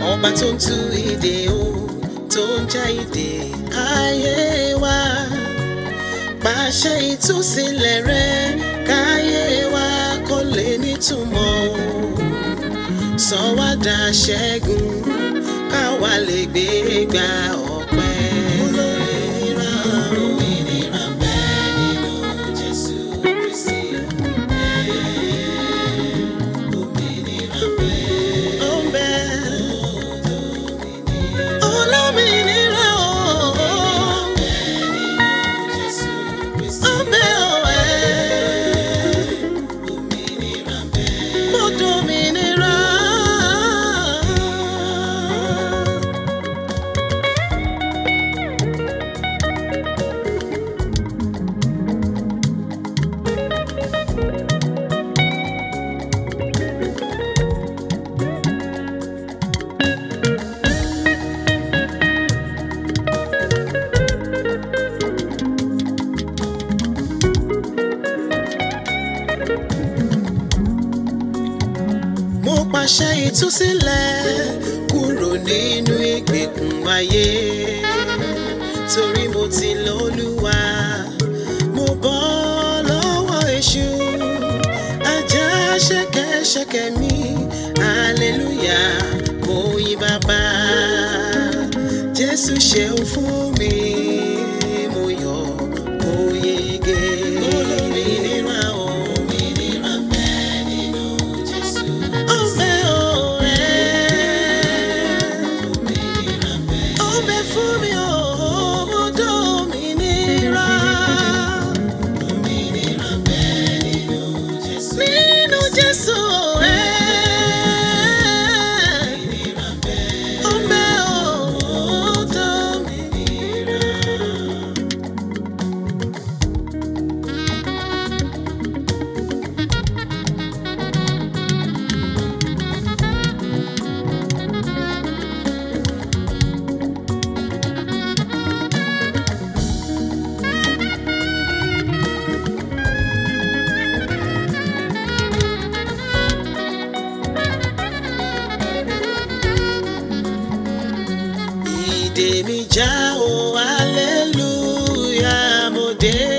ọba tó ń tú ìdè o tó ń já ìdè ayé wa pàṣẹ ìtúsílẹ̀ rẹ káyé wa kó lè nítumọ̀ o sọ wá dà ṣẹ́gun káwa lè gbé gba ọpẹ́. Olómìnira, òmìnira ń bẹ nínú Jésù Kristi. Òmìnira ń bẹ. Ó ń bẹ. Olómìnira o. Ó ń bẹ o, ẹ́. Mo dòmìnira. mo pàṣẹ ìtúsílẹ̀ kúrò nínú ìgbèkùn ayé torí mo ti lọ́lúwa mo bọ́ lọ́wọ́ èṣù ajá ṣẹ̀kẹ̀ṣẹ̀kẹ̀ mi hallelujah mo yìn bàbá jésù ṣeun fún mi mo yọ̀ mo yege olómìnira òmìnira bẹ́ẹ̀ nínú jésù. Ọbẹ̀ ọ̀rẹ́ ọbẹ̀ fún mi ò mo dòmìnira. Nínú Jésù ọ̀rẹ́ ọbẹ̀ ò mo dòmìnira. ìdè mi já o hallelujah mo dé